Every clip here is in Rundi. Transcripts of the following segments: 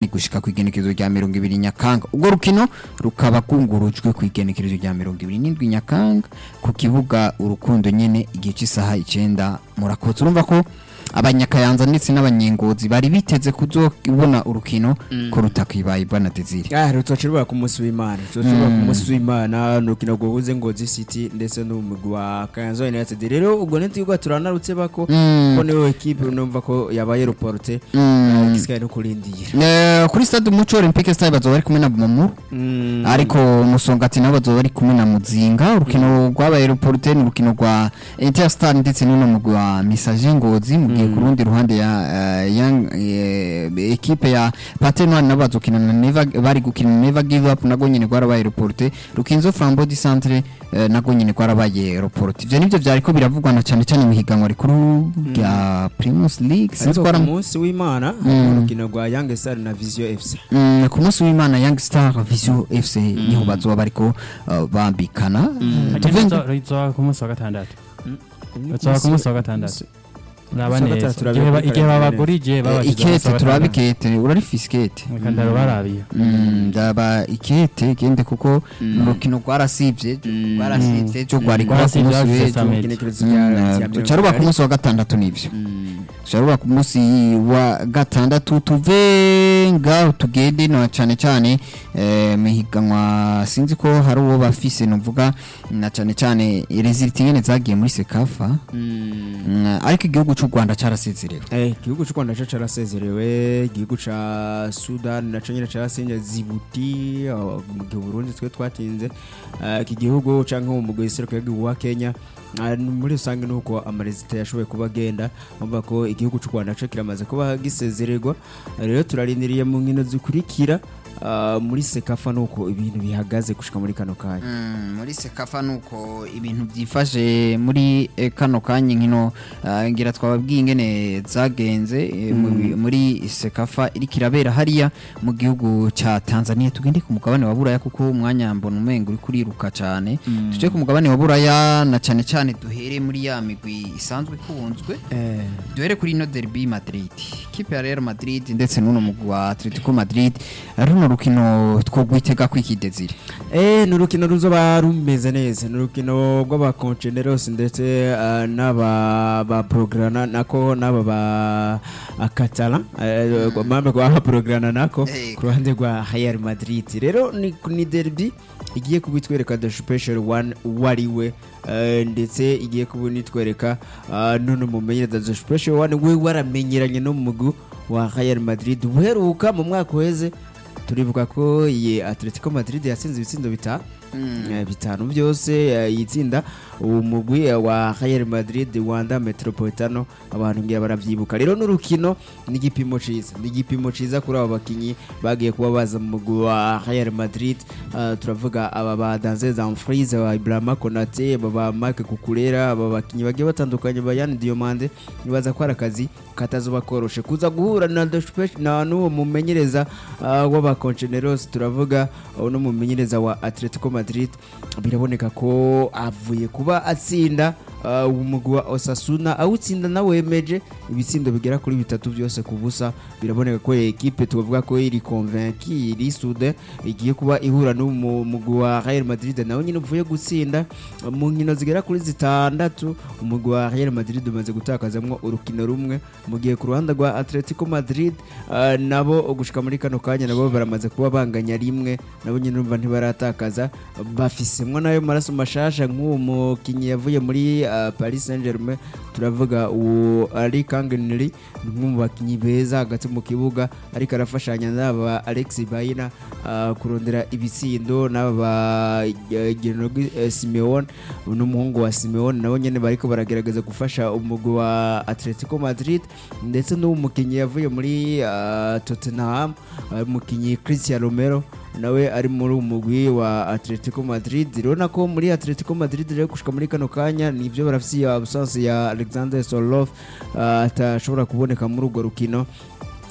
gushika ku igenekerezo rya mirongo ibiri nyakanga ubwo rukino rukaba rwungurujwe ku igenekerezo rya mirongo ibiri n'indwi nyakanga ku kibuga urukundo nyene igihe cy'isaha icenda murakotse urumva ko abanyakayanza ndetse n'abanyengozi bari biteze kuzobona urukino ko rutakibaye bwana Desire Ah, rutocirwa ku munsi w'Imana. Rutocirwa ku munsi w'Imana nukino guhuze Ngozi City ndetse n'umugwi wa Kayanza United. Rero ubwo ntitwigwa turanarutse bako Mm. ko niwe equipe numva ko yabaye reporte Mm. gisigaye no kurindira. Eh, kuri stade umuco olympique stade bazoba bari kumwe na Bumamuru Mm. ariko musongati nabo bazoba bari kumwe na muzinga urukino rwabaye reporte ni urukino rwa interstar ndetse n'uno mugwi wa message ngozi mu gihe ku rundi ruhande ya eh, Young, eh, ekipe ya patenoir nabo bazokina na Never bari gukina na never give up nago nyene rwarabaye reporte rukinzo flambeau du centre eh, nago nyene rwarabaye reporte ivyo nivyo vyariko biravugwa na cane cane mu higanwa rikuru rya primus league sinzi Ariko ko ku ari munsi w'Imana Mm. urukino rwa Young Star na Vision FC. Mm, ku munsi w'imana young star vision fc niho bazoba bariko uh, bambikana Tuve- rizoba ku munsi wa gatandatu Mm. rizoba ku munsi wa gatandatu uraba Munsi wa neza gatandatu Igihe ba- turabikora igihe neza. babagurije Eh, babashyize ku munsi ikete wa turabe gatandatu. ikete urarifise ikete Reka ndarubarabiye Mm, ndaba ikete gende kuko urukino rwarasivye rwarasivye cyo rwari kuba ku Rwarasivye, munsi rwarasivye w'ejo Samet. Igenekerezo rya- rya mirongo caruba ku inani. munsi wa gatandatu nivyo Mm. caruba ku munsi wa gatandatu tuve ngaho tugende no cane cane eh, mihiganwa sinzi ko hari uwo bafise novuga na cane cane result nyene zagiye muri sekafa Mm. Mm, ariko igihugu cy'u Rwanda cyarasezerewe Eh, igihugu cy'u Rwanda cyo carasezerewe igihugu ca Sudan naco nyene carasinye zibuti aho mu gihe Burundi twe twatinze Eh, iki gihugu canke mu mugwi seruko wa Kenya Ah, muri rusange nuko amarezita yashoboye kuba agenda umva ko igihugu cy'u Rwanda cyo kiramaze kuba gisezererwa rero turarindiriye mu nkino zikurikira ah, muri sekafa nuko ibintu bihagaze gushika muri kano kanya Mm, muri sekafa nuko ibintu byifashe muri eh, kano kanya nkino ah, ngira twababwiye ingene zagenze eh, mu- muri sekafa iriko irabera hariya mu gihugu ca Tanzania tugende ku mugabane wa Buraya kuko umwanya mbona umengo uri kuriruka cane tuje ku mugabane wa Buraya na cane cane duhere muri ya migwi isanzwe ikunzwe eh duhere kuri ino derby Madrid kipe ya Real Madrid ndetse n'uno mugwi wa Atletico Madrid runo rukino twogwitega kwikidezire Eh, ni urukino ruzoba rumeze neza ni urukino rw'abakonceneros ndetse ah, n'aba ba prograna nako n'aba ba akatala mambe kwa prograna nako Eh. ku ruhande rwa Real Madrid rero ni, ni derby igiye kubitwereka the special one wariwe eh, ndetse igiye kubunitwereka uh, none mumenyereza the special one we waramenyeranye no mu mugwi wa Real Madrid uheruka mu mwaka uheze turibuka ko iyi Atletico Madrid yatsinze ibitsindo bitanu Eh, bitanu byose eh, yitsinda uwo mugwi eh, wa Real Madrid Wanda Metropolitano abantu ngira baravyibuka rero n'urukino ni igipimo ciza ni igipimo ciza kuri abo bakinyi bagiye kuba baza mu mugwi wa Real Madrid Eh, turavuga aba ba Danze Dumfries aba Ibrahima Konate aba ba Marc Cucurella aba bakinyi bagiye batandukanye ba Yann Diomande nibaza ko ari akazi katazoba koroshe kuza guhura na The Spe- na n'uwo mumenyereza uh, w'abakonceneros turavuga uh, no mumenyereza wa Atletico Madrid biraboneka ko avuye kuba atsinda uh, umugwi wa Osasuna awutsinda nawemeje ibitsindo bigera kuri bitatu byose ku busa biraboneka ko iyi ekipe tubavuga ko iri convaincu iri soude igiye kuba ihura n'umugwi wa Real Madrid nawe nyine uvuye gutsinda mu nkino zigera kuri zitandatu umugwi wa Real Madrid umaze gutakazamwo urukino rumwe mu gihe ku ruhande rwa Atletico Madrid uh, nabo gushika muri kano kanya nabo baramaze kuba banganya rimwe nabo nyine urumva ntibaratakaza bafisemwo nayo maraso mashasha nk'uwo mukinyi yavuye muri uh, Paris Saint-Germain turavuga uwo ari Kangenri ni umwe mu bakinyi beza hagati mu kibuga ariko arafashanya n'aba Alex Bayina uh, kurondera ibitsindo n'aba ba uh, Genogi uh, Simeone n'umuhungu wa Simeone nabo nyene bariko baragerageza gufasha umugwi wa Atletico Madrid ndetse n'uwo mukinyi yavuye muri uh, Tottenham uh, umukinyi Christian Romero nawe ari muri uwo mugwi wa Atletico Madrid rero ko muri Atletico Madrid rero gushika muri kano kanya nivyo barafise ya absence ya Alexander Sorloth uh, atashobora kuboneka muri urwo rukino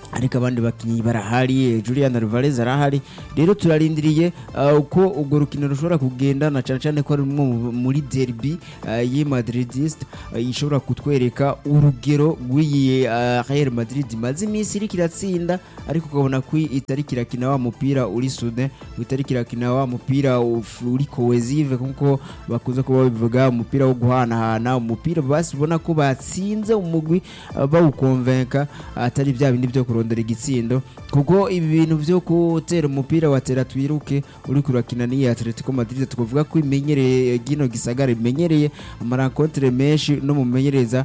ariko abandi bakinnyi barahari eh, Julian Alvarez arahari rero turarindiriye uh, uko urwo rukino rushobora kugenda na cyane cyane ko ari rumwe mu- muri derby uh, y'i Madridist uh, ishobora kutwereka urugero rw'iyi uh, Real Madrid imaze iminsi iriko iratsinda ariko ukabona ko itari kirakina wa mupira uri sude itari kirakina wa mupira uf- uri cohesive kuko bakunze kuba babivuga umupira wo guhanahana umupira basi ubona ko batsinze umugwi uh, bawukonvenka atari bya bindi byo kurondera igitsindo kuko ibi bintu byo gutera umupira watera twiruke uri kurakina n'iyi Atletico Madrid tukavuga ko imenyereye gino gisagara imenyereye amarankontere menshi no mumenyereza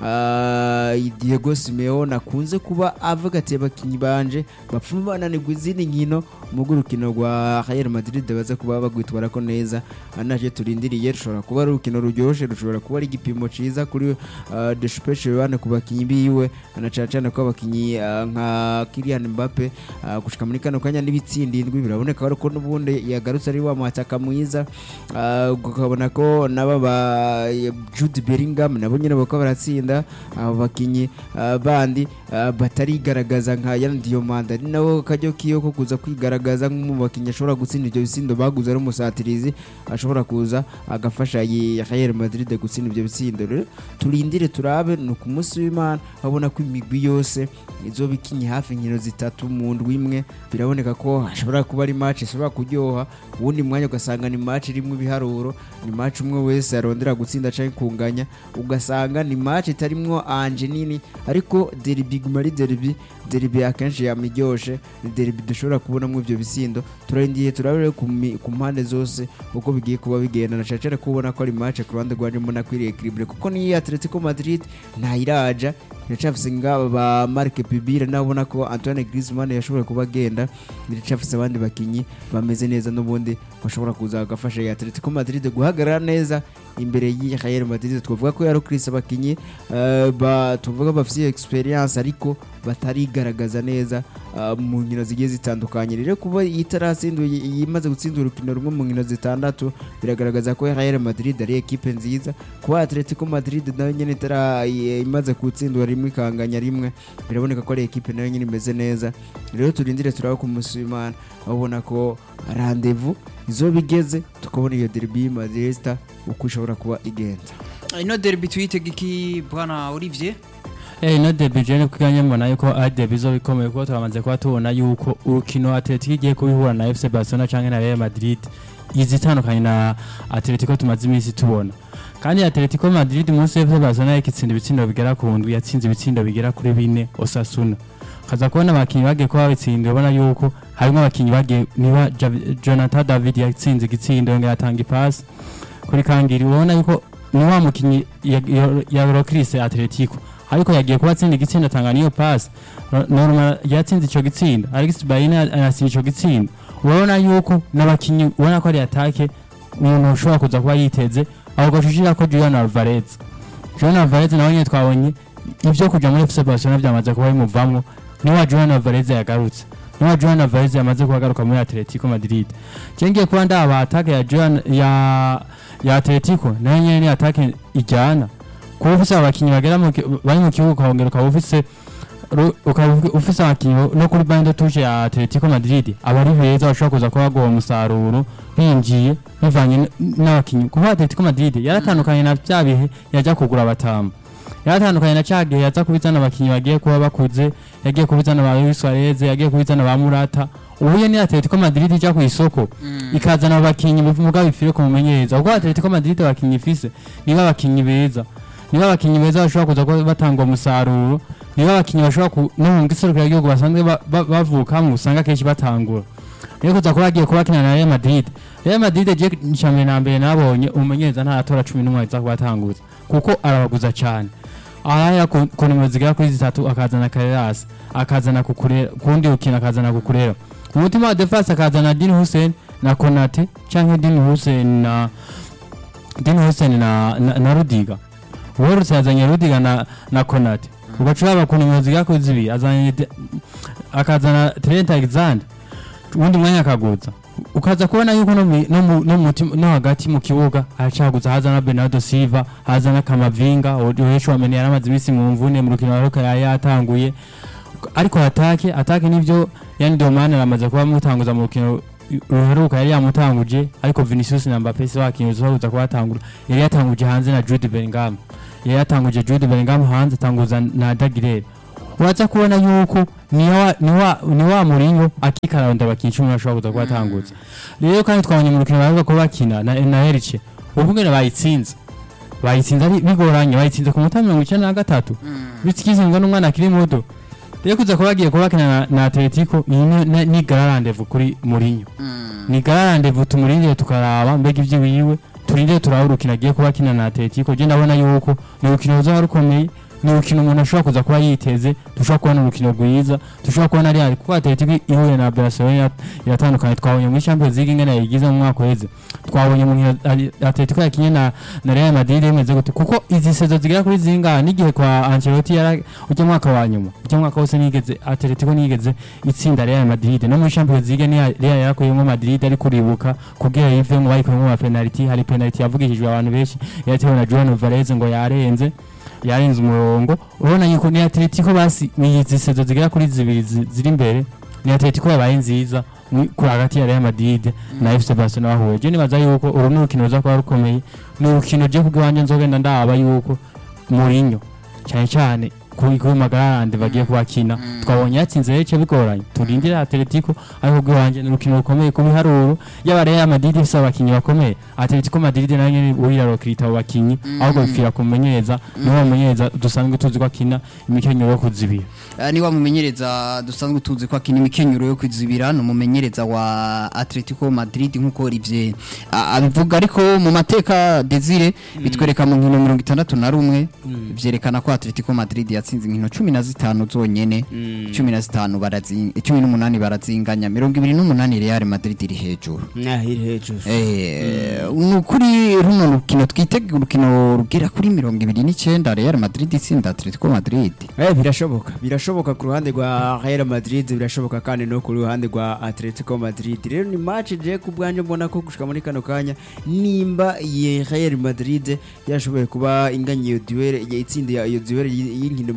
uh, Diego Simeone akunze kuba avuga ati abakinnyi banje bapfuma bananirwa izindi nkino mugo urukino rwa Real Madrid baza kuba bagwitwara ko neza anaje turindiriye rushobora kuba ari urukino ruryoshye rushobora kuba ari igipimo ciza kuri uh, de special bane ku bakinnyi biwe na cyane cyane ko abakinnyi uh, nka Kylian Mbappe uh, gushika muri kano kanya n'ibitsindindwi biraboneka ko n'ubundi yagarutse ari wa mwataka mwiza uh, ukabona ko naba ba Jude Bellingham nabo nyine bako baratsinda abo bakinnyi uh, bandi uh, batarigaragaza nka Yan Diomande ari nabo kajyo kiyo ko kuza kwigaragaza nk'umu bakinnyi ashobora gutsinda ibyo bitsindo baguze ari umusatirizi ashobora kuza agafasha iyi Real Madrid gutsinda ibyo bitsindo rero turindire turabe ni ku munsi w'Imana babona ko imigwi yose izoba ikinye hafi inkino zitatu mu ndwi imwe biraboneka ko hashobora kuba ari match ishobora kuryoha uwundi mwanya ugasanga ni match irimo ibiharuro ni match umwe wese arondera gutsinda canke kunganya ugasanga ni match itarimwo anje nini ariko derby guma ari derby derby akenshi yamiryoshe ni derby dushobora kubonamo ivyo bisindo turarindiye turabere ku mi- ku mpande zose uko bigiye kuba bigenda na cyane cyane ko ubona ko ari match ku ruhande rwanje mbona ko iri equilibre kuko niyo Atletico Madrid ntayiraja iracafise ngaba ba Marc Pibira nawe ubona ko Antoine Griezmann yashobora kuba agenda iracafise abandi bakinyi bameze neza n'ubundi bashobora kuza bagafasha iyi Atletico Madrid guhagarara neza imbere y'iyi Real Madrid twavuga ko yari Chris abakinyi eh, ba tuvuga bafite experience ariko batarigaragaza neza eh, mu nkino zigiye zitandukanye rero kuba itarasinduye imaze gutsinda urukino rumwe mu nkino zitandatu biragaragaza ko Real Madrid ari ekipe nziza kuba Atletico Madrid nayo nyene itara i- imaze gutsindwa rimwe ikanganya rimwe biraboneka ko ari ekipe nayo nyene imeze neza rero turindire turaba ku munsi w'Imana aho ubona ko rendezvous izoba igeze tukabona iyo derby Madrid uko ishobora kuba igenda ino derby tuyitega iki bwana Olivier Eh ino derby je kuganye mbona yuko ari derby zo bikomeye kuko turamaze kuba tubona yuko urukino Atletico igiye kubihura na FC Barcelona canke na Real Madrid izitandukanye na Atletico tumaze iminsi tubona kandi Atletico Madrid munsi FC Barcelona yakitsinda ibitsindo bigera ku ndwi yatsinze ibitsindo bigera kuri bine Osasuna kaza kubona abakinyi bagiye kuba babitsinda ubona yuko harimo abakinyi bagiye niba Jav- Jonathan David yatsinze igitsindo yongera atanga ipasi kuri kangiri ubona yuko ni wa mukinyi ya, ya, ya Rocris Atletico ariko yagiye kuba atsinda igitsinda atanga niyo pass No- normal yatsinze ico gitsinda Alex Bayina anatsinda ico gitsinda urabona yuko n'abakinyi ubona ko ari atake umuntu ushobora kuza kuba yiteze aho gashushira ko Julian Alvarez Julian Alvarez nawe nyine twabonye ibyo kuja muri FC Barcelona byamaze kuba bimuvamwo niwa Julian Alvarez yagarutse niwa Julian Alvarez yamaze kuba agaruka muri Atletico Madrid cengiye kuba ndaba atake ya Julian ya ya Atletico nayo nyene ni atake ijyana kuba ufise abakinyi bagera mu ki- bari mu kibuga ukongera ukaba ufise ru- ukaba ufi- ufise abakinyi no kuri bande tuje ya Atletico Madrid aba ari beza bashobora kuza kuba baguha umusaruro binjiye bivanye n- n'abakinyi kuba Atletico Madrid yaratandukanye na bya bihe yajya kugura batanu yaratandukanye na cya gihe yaza kubizana abakinyi bagiye kuba bakuze yagiye kubizana ba Luis Suarez yagiye kubizana ba Murata ubuye ni Atletico Madrid ijya ku isoko ikazana abakinyi muvuga bifire ku mumenyereza kuko Atletico Madrid abakinyi ifise niba abakinyi beza niba abakinyi beza bashobora kuza kuba batanga umusaruro niba abakinyi bashobora ku no mu giserukira igihugu basanzwe ba- ba- bavukamo usanga kenshi batangura rero kuza kuba bagiye kuba bakina na Real Madrid Real Madrid je ncambere na mbere nabonye umumenyereza ntaratora 11 aza kuba atanguza kuko arabaguza cyane ahaya ku ku nimero zigera kuri zitatu akazana Carreras akazana kukurera kundi ukina akazana kukurera umutima wa defense akazana Dean Hussein na Konate canke Dean Hussein na Dean Hussein na na, na Rudiga Wolves yazanye Rudiga na na Konate ugacuraba ku nimero zigera kuri zibiri azanye De- akazana Trent Alexander ubundi mwanya akaguza ukaza kubona yuko no mu- no mu- no mu mutima- no hagati mu kibuga aracaguza hazana Bernardo Silva hazana Kamavinga Odecho wamenye yaramaze iminsi mu mvune mu rukino ruka yari yatanguye ariko atake atake nivyo yani Domane aramaze kuba mutanguza mu rukino ruheruka yari yamutanguje ariko Vinicius na Mbappe si bakinyi uzahuza kubatangura yari yatanguje hanze na Jude Bellingham yari yatanguje Jude Bellingham hanze atanguza na Dagirere uraza kubona yuko ni wa ni wa ni wa Mourinho akikaranda bakinyi cumi bashobora kuza kubatangutsa rero kandi twabonye mu rukino bavuga ko bakina na na Elche ubwo bayitsinze bayitsinze ari bigoranye bayitsinze ku munota mirongo icyenda na gatatu bitsikizingwa n'umwana akiri muto rero kuza kuba bagiye kuba bakina na, na Atletico iyi ni- ni- ni garandevu kuri Mourinho ni garandevu tumurindire tukaraba mbega ibyo wiwe turindire turaba urukino agiye kuba akina na Atletico je ndabona yuko ni urukino ruzaba rukomeye ni urukino umuntu ashobora kuza kuba yiteze dushobora kubona urukino rwiza dushobora kubona Real kuko Atletico ihuye na Barcelona irat- iratandukanye twabonye muri Champions League ingene yayigize mu mwaka uheze twabonye mu nkino Ari- Atletico yakinye na na Real Madrid imeze gute kuko izi sezo zigera kuri zingahe n'igihe kwa Ancelotti yara ujya mwaka wa nyuma ujya mwaka wose nigeze Atletico nigeze itsinda Real Madrid no muri Champions League ni Real yarakuyemo Madrid ari kuribuka kugira yive mu bayikuyemo ama penalty hari penalty yavugishijwe abantu benshi yatewe na Juan Alvarez ngo yarenze yarenze umurongo urabona yuko ni Atletico basi izi sezo zigera kuri zibiri zi- ziri imbere ni Atletico yabaye nziza mu- kuri hagati ya Real Madrid na FC Barcelona bahuye je nibaza yuko uru ni urukino ruza kuba rukomeye ni urukino je kubw'iwanje nzogenda ndaba yuko Mourinho cyane cyane kuri kuri magarande bagiye kubakina twabonye yatsinze rece bigoranye turindire Atletico ariko bw'iwanje ni urukino rukomeye ku biharuro yaba Real Madrid ifise abakinyi bakomeye Atletico Madrid nayo nyene uyirarokirita abo bakinyi ahubwo bipfira kumumenyereza niwe bamumenyereza dusanzwe tuzi ko akina imikenyero yo kuzibira Ah, ni wa mumenyereza dusanzwe tuzi ko akina imikenyero yo kwizibira ni umumenyereza wa Atletico Madrid nk'uko Olivier ah, abivuga ariko mu mateka Desire bitwereka mu nkino mirongo itandatu na rumwe vyerekana ko Atletico Madrid yatsinze inkino cumi na zitanu zonyene cumi na zitanu barazinga cumi n'umunani barazinganya mirongo ibiri n'umunani Real Madrid iri hejuru nahiri hejuru Eh, ni ukuri runo rukino twitega urukino rugera kuri mirongo ibiri n'icyenda Real Madrid itsinda Atletico Madrid Eh, birashoboka birashoboka ku ruhande rwa Real Madrid birashoboka kandi no ku ruhande rwa Atletico Madrid rero ni match je ku bwanje mbona ko gushika muri kano kanya nimba ye Real Madrid yashoboye kuba inganya iyo duel yitsinda iyo duel y'inkino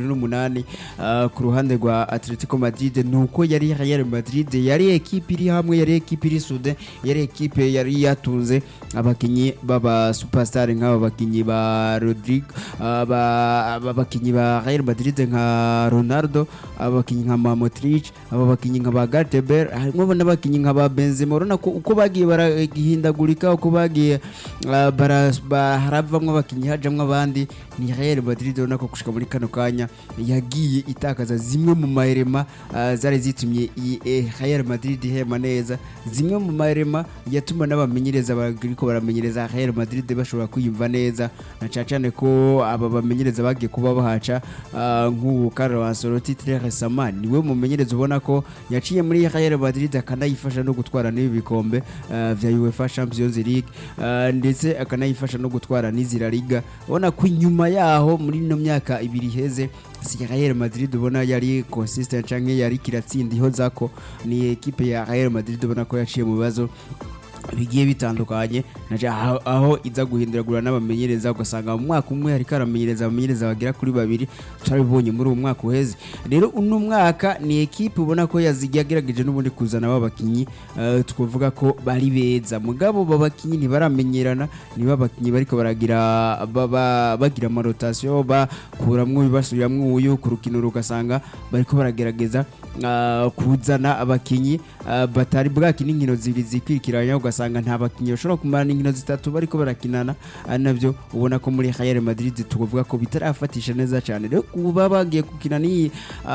28 ah, ku ruhande rwa Atletico Madrid nuko yari Real Madrid yari equipe iri hamwe yari equipe iri sude yari equipe yari yatunze abakinyi baba superstar nk'aba bakinyi ba Rodrigo ah, ba- aba bakinyi ba Real Madrid nka Ronaldo abakinyi nka Modric aba bakinyi nka ba Gareth Bale harimo n'abakinyi nka ba Benzema urabona ko uko bagiye barahindagurika uko bagiye ah, bara- ba- haravamwo abakinyi hajamwo abandi ni Real Madrid urabona ko gushika muri kano kanya yagiye itakaza zimwe mu mahirema ah, zari zitumye iyi eh, Real Madrid ihema neza zimwe mu mahirema yatuma n'abamenyereza bariko baramenyereza Real Madrid bashobora kwiyumva neza na cyane cyane ko aba bamenyereza bagiye kuba bahaca ah, nk'ubu Carlo Ancelotti très récemment niwe mumenyereza ubona ko yaciye muri Real Madrid akanayifasha no gutwara n'ibi bikombe ah, vya UEFA Champions League ah, ndetse akanayifasha no gutwara n'izi La Liga ubona ko inyuma yaho muri ino myaka ibiri iheze si Real Madrid ubona yari consistent canke yari kiratsinda ihoza ko ni equipe ya Real Madrid ubona ko yaciye mu bibazo bigiye bitandukanye naje aho, aho iza guhinduragura n'abamenyereza ugasanga mu mwaka umwe hariko aramenyereza abamenyereza bagera kuri babiri turabibonye muri uwo mwaka uheze rero uno mwaka ni ekipe ubona ko yazi- yagerageje n'ubundi kuzana aba bakinyi eh, twavuga ko bari beza mugabo aba bakinyi ntibaramenyerana niba abakinyi bariko baragira baba- bagira amarotasiyo bakuramwo basubiramwo uyu ku rukino rugasanga bariko baragerageza ah, kuzana abakinyi ah, batari bwakina inkino zibiri zikwirikiranya ugasanga nta bakinyi bashobora kumara n'inkino zitatu bariko barakinana ari navyo ubona ko muri Real Madrid tuvuga ko bitarafatisha neza cyane rero kuba bagiye gukina n'iyi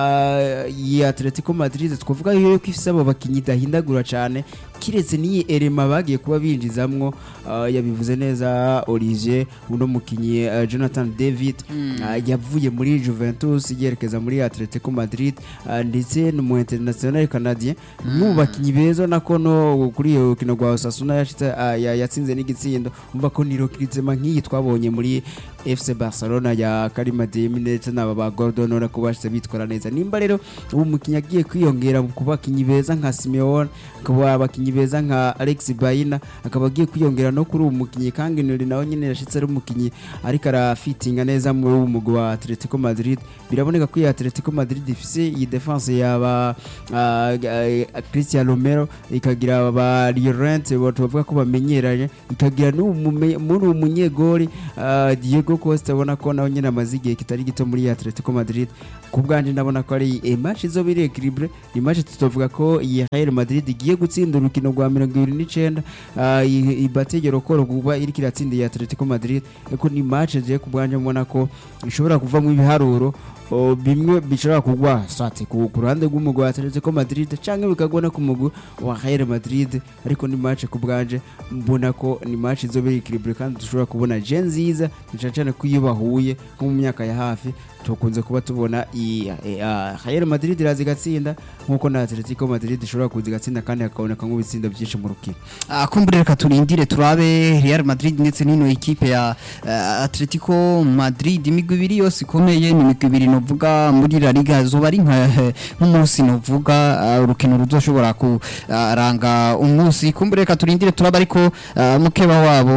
ah, iyi Atletico Madrid twavuga yuko ifise abo bakinyi idahindagura cyane kiretse n'iyi elema bagiye kuba binjizamwo ah, yabivuze neza Olivier uno mukinyi ah, Jonathan David ah, yavuye muri Juventus yerekeza muri Atletico Madrid ah, ndetse n'umu international canadien mu bakinyi beza nako no kuri iyo kino rwa Osasuna yashitse ah, ya- yatsinze n'igitsindo umva ko niro kirizema nk'iyi twabonye muri FC Barcelona ya Karim Adeyemi ndetse n'aba ba Gordon urabona ko bashize bitwara neza nimba rero ubu umukinnyi agiye kwiyongera ku bakinnyi beza nka Simeone akaba abakinnyi beza nka Alex Bayina akaba agiye kwiyongera no kuri uwo mukinnyi kandi Nuri nawe nyine yashitse ari umukinnyi ariko arafitinga neza muri uwo mugwi wa Atletico Madrid biraboneka ko iyi Atletico Madrid ifise iyi defense yaba ah, ah, Cristian Romero ikagira ba Llorente bavuga ko bamenyeranye ikagira n'uwo mume- muri uwo munyegori ah, Diego Costa ubona ko nawe nyine amaze igihe kitari gito muri iyi Atletico Madrid ku bwanjye ndabona ko ari eh, match izoba iri equilibre ni match tutavuga ko iyi Real Madrid igiye gutsinda urukino rwa mirongo ibiri n'icenda ah, iyi- iyi bategero ko kuba iriko iratsinda iyi Atletico Madrid ariko ni match je ku bwanjye mbona ko ishobora kuvamo ibiharuro o, bimwe bishobora kugwa swate ku ku ruhande rw'umugwi wa Atletico Madrid canke bikagwa no ku mugwi wa Real Madrid ariko ni match ku bwanje mbona ko ni match izoba iri equilibre kandi dushobora kubona je nziza cyane cyane ko iyo bahuye nko mu myaka ya hafi tukunze kuba tubona iyi eh, ah, Real Madrid iraza igatsinda nkuko na Atletico Madrid ishobora kuza igatsinda kandi hakaboneka nk'ibitsindo byinshi mu rukino Ah, kumbure reka turindire turabe Real Madrid ndetse n'ino ekipe ya uh, Atletico Madrid imigwi ibiri yose ikomeye ni imigwi ibiri novuga muri La Liga zoba ari nka nk'umunsi novuga ah, urukino ruzoshobora kuranga umunsi kumbure reka turindire turabe ariko ah, mukeba wabo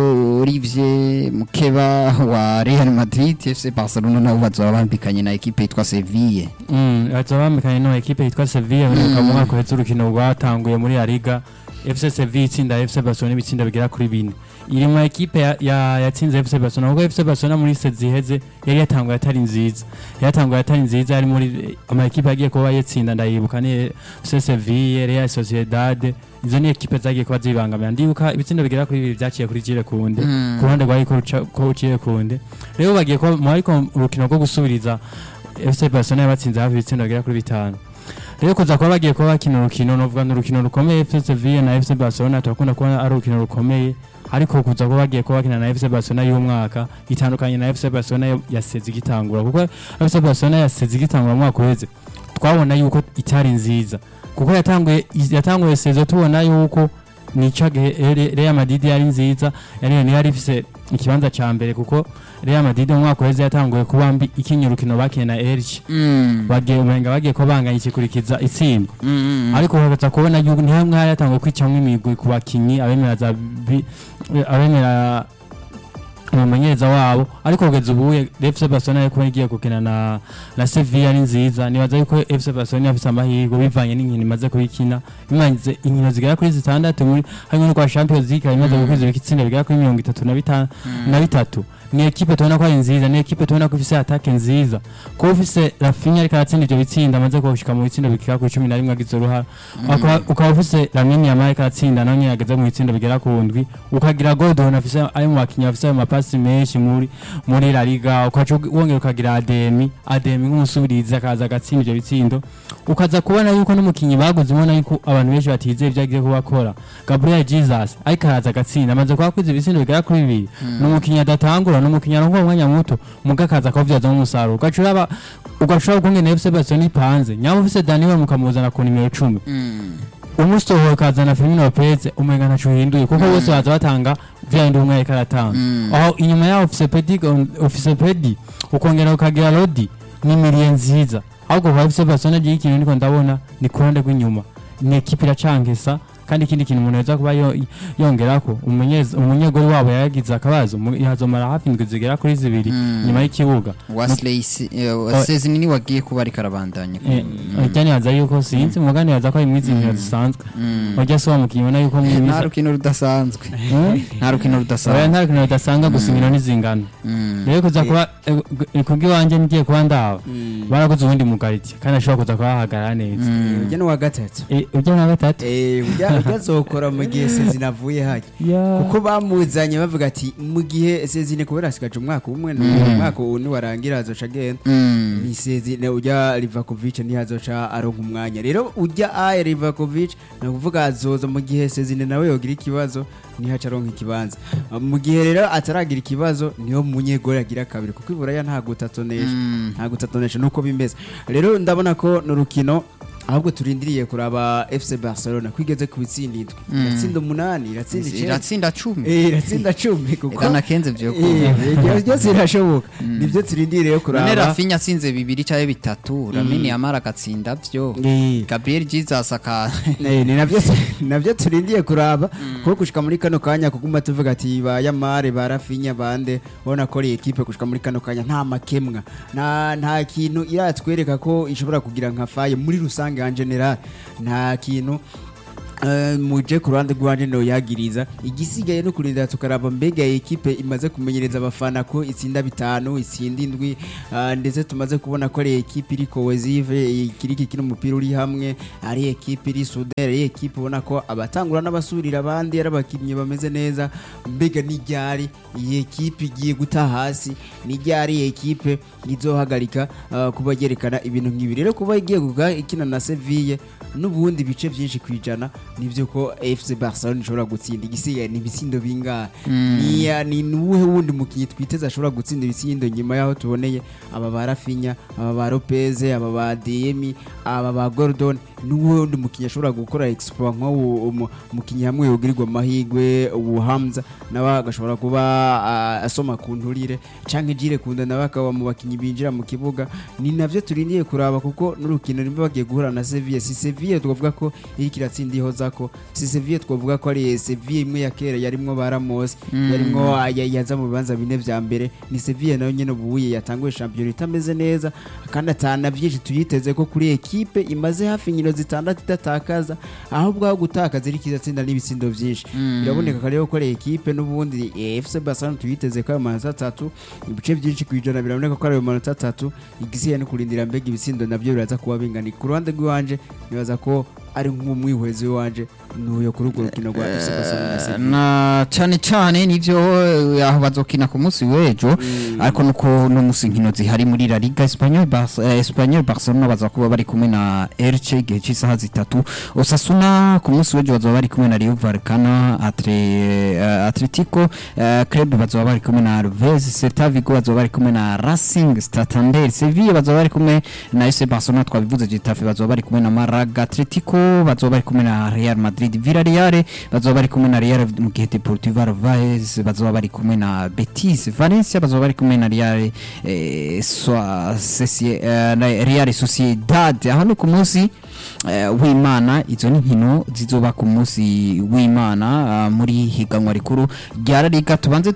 Olivier mukeba wa Real Madrid FC Barcelona nabo bazoba bambikanye na ekipe yitwa Sevilla Mm, baza bamekanye no ekipe yitwa Sevilla baheruka mu mwaka uheze urukino rwatanguye muri La Liga FC Sevilla itsinda FC Barcelona ibitsinda bigera kuri bine iri mu ekipe ya- ya- yatsinze FC Barcelona kuko FC Barcelona muri sezi iheze yari yatanguye atari nziza yatanguye atari nziza yari muri ama ekipe yagiye kuba yatsinda ndayibuka ni FC Sevilla Real Sociedad izo ni ekipe zagiye kuba zibangamira ndibuka ibitsindo bigera kuri bibiri byaciye kuri Jire Kunde Mm. ku ruhande rwa ko Jire Kunde rero bagiye kuba mu ariko urukino rwo gusubiriza FC Barcelona yabatsinze hafi ibitsindo bigera kuri bitanu rero kuza kuba bagiye kuba bakina urukino novuga ni urukino rukomeye FC Sevilla na FC Barcelona turakunda kubona ari urukino rukomeye ariko kuza kuba bagiye kuba bakina na FC Barcelona y'umwaka itandukanye na FC Barcelona yo- yaseze igitangura kuko FC Barcelona yaseze igitangura mu mwaka uheze twabona yuko itari nziza kuko yatanguye yatanguye sezo tubona yuko nica Real Madrid yari nziza yari yari ifise ikibanza ca mbere kuko Real Madrid mu mwaka uheze yatanguye kuba mbi ikinya urukino bakiye na Elche Mm. bagiye umenga bagiye ko banganya ikikurikiza itsinda Mm. ariko bakaza kubona yuko ni hamwe hari yatanguye kwicamwo imigwi ku bakinyi abemera za bi- abemera umumenyereza wabo ariko kugeza ubu FC Barcelona yo kuba igiye gukina na na Sevilla ni nziza nibaza yuko FC Barcelona yafise amahirwe bivanye n'inkino imaze kubikina bimanze inkino zigera kuri zitandatu muri harimo no kwa Champions League imaze gukwiza ibitsinda bigera kuri mirongo itatu na bitanu na bitatu ni ekipe tubona ko ari nziza ni ekipe tubona ko ifise atake nziza kuba ufise Rafinha ariko aratsinda ivyo bitsinda amaze gushika mu bitsindo bigera kuri cumi na rimwe agize uruhara Ukaba- ukaba ufise Lamine Yamal ariko aratsinda nawe nyene ageze mu bitsindo bigera ku ndwi ukagira Gordon afise ari mu bakinyi bafise ayo mapasi menshi muri muri La Liga ukaca wongera ukagira Ademi Ademi nk'umusubirizi akaza agatsinda ivyo bitsindo ukaza kubona yuko n'umukinyi baguze ubona yuko abantu benshi batizeye ibyo agiye kuba akora Gabriel Jesus ariko araza agatsinda amaze kuba akwiza ibitsindo bigera kuri bibiri ni umukinyi adatangura ni umukinyi aronka umwanya muto muga akaza akavubyazamo umusaruro ugaca uraba ugashobora kungena FC Barcelona ipanze nyama ufise Daniel mukamuzana ku nimero icumi Mm. umusohoye ukazana Firmino Lopez umenga ntaco uhinduye kuko bose baza batanga vya bindi umwe ariko aratanga Mm. aho inyuma yaho ufise Pedi ufise Pedi ukongera ukagira Rodi ni miliye nziza ahubwo kwa FC Barcelona gihe ikintu niko ndabona ni ku ruhande rw'inyuma ni ekipe iracankesa kandi ikindi kintu umuntu yaza kuba yo- yongerako umumenyereza- umunyegori wabo yagize akabazo mu- yazomara hafi indwi zigera kuri zibiri Mm. nyuma y'ikibuga Wesley Se- eh, Sezini ni wagiye kuba ariko arabandanya ujya nibaza yuko sinzi muga nibaza ko ari mwizi nkino zisanzwe Mm. ujya si wa mukinnyi ubona yuko mu nta minsi rukino rudasanzwe Hmm? nta rukino Oya, rudasanzwe nta rukino rudasanga gusa inkino ntizingana Mm. rero kuza kuba kubw'iwanjye ngiye kuba ndaba barakoze ubundi mugariti kandi ashobora kuza kuba bahagarara neza Mm. ujya n'uwa gatatu Eh, ujya na gatatu Eh, ujya ujya azokora mu gihe sezina avuye hajya Ya. kuko bamuzanye bavuga ati mu gihe sezine kubera asigaje umwaka umwe ni umwaka ubu niwarangira azoca agenda Mm. ni sezine ujya Livakovic ntihazoca aronka umwanya rero ujya aye Livakovic ni ukuvuga azoza mu gihe sezine nawe yogira ikibazo ntihaca aronka ikibanza mu gihe rero ataragira ikibazo niho munyegori agira kabiri kuko iburaya nta gutatonesha Mm. nta gutatonesha nuko bimeze rero ndabona ko ni urukino ahubwo turindiriye kuraba FC Barcelona kwigeze ku bitsinda indwi iratsinda umunani iratsinda icyenda iratsinda cumi Eh, iratsinda cumi kuko Eka nakenze vyo Eh, kuba. ibyo byose birashoboka nibyo turindiriye none kuraba rafinya atsinze bibiri cyangwa bitatu ramini yamara agatsinda vyo Eh, gabriel jesus aka Eh, ni nabyo nabyo turindiye kuraba kuko gushika muri kano kanya kuguma tuvuga ati ba Yamare ba Rafinha bande ubona ko ari equipe gushika muri kano kanya nta makemwa nta nta kintu iratwereka ko ishobora kugira nka faye muri rusange en general nta kintu Uh, muje ku ruhande rwanje no yagiriza igisigaye no kurindira tukaraba mbega iyi ekipe imaze kumenyereza abafana ko itsinda bitanu itsinda indwi uh, ndetse tumaze kubona ko ari ekipe iri cohesive ikiri kino umupira uri hamwe ari ekipe iri soudere ari ekipe ubona ko abatangura n'abasubirira abandi ari abakinnyi bameze neza mbega n'iryari iyi ekipe igiye guta hasi n'iryari iyi ekipe izohagarika uh, kuba yerekana ibintu nk'ibi rero kuba igiye kuga ikina na Seville n'ubundi bice byinshi ku ijana nivyo ko FC Barcelona ishobora gutsinda igisigaye ni ibitsindo bingahe ni ya- ni nuwuhe wundi mukinnyi twiteze ashobora gutsinda ibitsindo nyuma yaho tuboneye aba ba Rafinha aba ba Lopez aba ba Demi aba ba Gordon nuwuhe wundi mukinnyi ashobora gukora exploit nk'uwo umu- umukinnyi hamwe yogirirwa amahigwe ubu Hamza nawe agashobora kuba ah, asoma ku nturire canke Jire Kunda nawe akaba mu bakinnyi binjira mu kibuga ni navyo turindiye kuraba kuko n'urukino nimba bagiye guhura na Sevilla si Sevilla twavuga ko iriko iratsinda ihozako si Sevilla twavuga ko ari Sevilla imwe ya kera yarimwo ba Ramos yarimwo ah, ya- yaza mu bibanza bine vya mbere ni Sevilla nayo nyene ubuye yatanguye champion itameze neza kandi atana byinshi tuyiteze ko kuri ekipe imaze hafi inkino zitandatu idatakaza ahubwo aho gutakaza iriko iratsinda n'ibitsindo vyinshi biraboneka rero ko ari ekipe n'ubundi eh, FC Barcelona tuyiteze ko ayo manota atatu ibice byinshi ku ijana biraboneka ko ari ayo manota atatu igisigaye no kurindira mbega ibitsindo nabyo biraza kuba bingana ku ruhande rw'iwanje nibaza ko ari nk'umwihwezi w'iwanje nuyo kuri urwo rukino rwa FC Barcelona na Sevilla. na cyane cyane nivyo eh, aho bazokina ku munsi w'ejo ariko nuko no musi nkino zihari muri La Liga Espanyol Barce- eh, Espanyol Barcelona baza kuba bari kumwe na Elche igihe cy'isaha zitatu Osasuna ku munsi w'ejo bazaba bari kumwe na Rayo Vallecano Atre, eh, Atletico eh, Club bazaba bari kumwe na Alves Celta Vigo bazaba bari kumwe na Racing Santander Sevilla bazaba bari kumwe na FC Barcelona twabivuze Getafe bazaba bari kumwe na Malaga Atletico bazaba bari kumwe na Real Madrid Villarreal bazaba bari kumwe na Real mu gihe Deportivo Alaves bazaba bari kumwe na Betis Valencia bazaba bari kumwe na Real eh, Soa- Socie- eh, na Real Sociedad aho ni ku munsi eh, w'Imana izo ni nkino zizoba ku munsi w'Imana ah, muri higanwa rikuru rya La Liga tubanze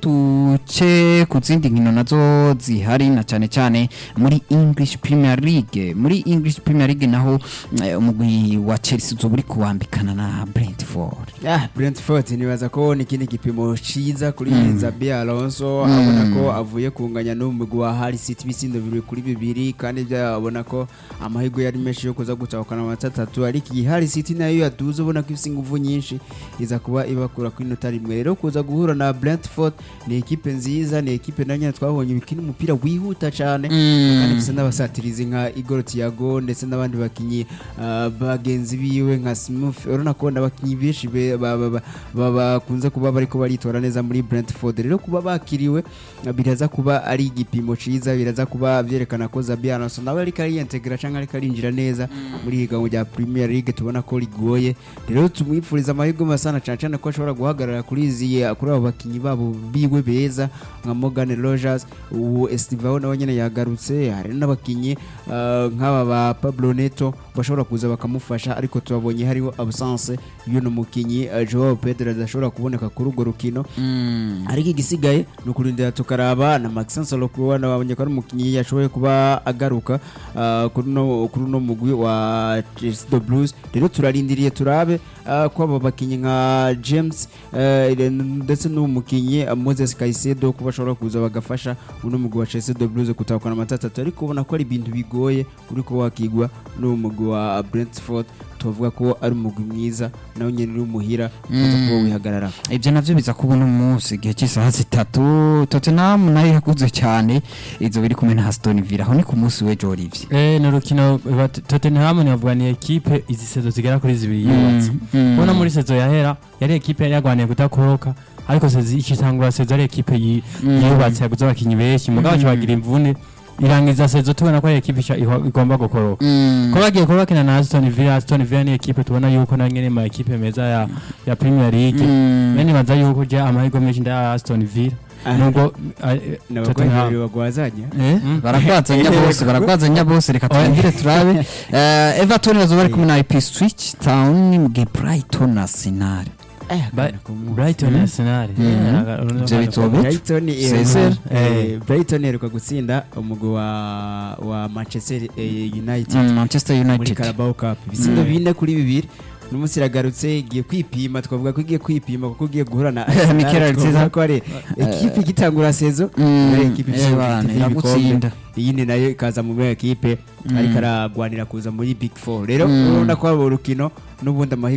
tuce ku zindi nkino nazo zihari na cyane cyane muri English Premier League muri English Premier League naho eh, umugwi wa Chelsea uzoba uri kuwambikana na Brentford Ah, Brentford nibaza ko ni ikindi gipimo ciza kuri Xabi Alonso abona ko avuye kunganya n'umugwi wa Hull City ibitsindo bibiri kuri bibiri kandi byabona ko amahirwe yari menshi yo kuza gutahukana amanota atatu ariko iyi Hull City nayo yaduze ubona ko ifise inguvu nyinshi iza kuba ibakura kuri inota rimwe rero kuza guhura na Brentford ni ekipe nziza ni ekipe na nyine twabonye bikina umupira wihuta cyane kandi ifise n'abasatirizi nka Igor Thiago ndetse n'abandi bakinyi ah, bagenzi biwe nka Smith urabona ko n'abakinyi benshi be- ba- ba- ba- ba- bakunze kuba bariko baritora neza muri Brentford rero kuba bakiriwe ah, biraza kuba ari igipimo ciza biraza kuba byerekana ko Xabi Alonso nawe ariko ariyentegra canke ariko arinjira neza muri higanwa rya Premier League tubona ko rigoye rero tumwifuriza amahirwe masana cyane cyane ko ashobora guhagarara kuri izi kuri abo bakinyi babo biwe beza nka Morgan Rogers ubu Estivao nawe nyene yagarutse hari n'abakinyi ah, nk'aba ba Pablo Neto bashobora kuza bakamufasha ariko tubabonye hariho absence y'uno mukinyi ah, Joao Pedro adashobora kuboneka kuri urwo rukino ariko igisigaye ni ukurindira tukaraba na Maxence Lokuwa nabonye ko ari umukinnyi yashoboye kuba agaruka ah, kuri uno kuri uno mugwi wa Chelsea the Blues rero turarindiriye turabe ah, ko abo bakinnyi nka James eh, ndetse n'uwo mukinnyi ah, Moses Caicedo kuba bashobora kuza bagafasha uno mugwi wa Chelsea the Blues gutahukana amanota atatu ariko ubona ko ari ibintu bigoye uri kuba wakigwa n'uwo mugwi wa Brentford tuvuga ko ari umugwi mwiza nawe nyene uri umuhira uza kuba wihagarara ibyo navyo biza kubona umunsi igihe cy'isaha zitatu Tottenham nayo yakuze cyane izo biri kumwe na Aston Villa aho ni ku munsi w'ejo Olivier Eh, ni urukino rwa Tottenham navuga ni ekipe izi sezo zigera kuri zibiri yubatse mm. ubona muri sezo yahera yari ekipe yari yarwaniye kudakoroka ariko sezo ikitangura sezo ari ekipe yi- yubatse yaguze abakinnyi benshi mugabo kibagira imvune irangiza sezo tubona ko ari ekipe isha- iho- igomba gukoroka Mm. ko bagiye kuba bakina na Aston Villa Aston Villa ni ekipe tubona yuko na nyene ma ekipe meza ya ya Premier League Mm. bene baza yuko je amahirwe menshi nda Aston Villa Ah. nubwo ah, eh, n'abakozi Tottenham- babiri bagwazanya Eh, Mm. barakwazanya bose barakwazanya bose reka twongere turabe Eh, everton bazoba bari kumwe na ip switch town mu gihe brighton arsenal Ba- Brighton Mm. Arsenal Mm. yeah, aga- Ivyo bitobe. Brighton Cesar. eh, Brighton iheruka gutsinda umugwi wa wa Manchester eh, United Mm, manchester muri united Carabao Cup ibitsindo Mm. bine kuri bibiri n'umunsi iragarutse igiye kwipima twavuga ko igiye kwipima kuko igiye guhura na Mikel Arteta. twavuga ko ari ekipe igitangura sezo Mm, ari ekipe ifise eh, ubushobozi bana, bw'ibikombe. iragutsinda. iyindi nayo ikaza mu ekipe Mm. ariko aragwanira kuza muri big four rero Mm. urabona ko abo urukino n'ubundi amahirwe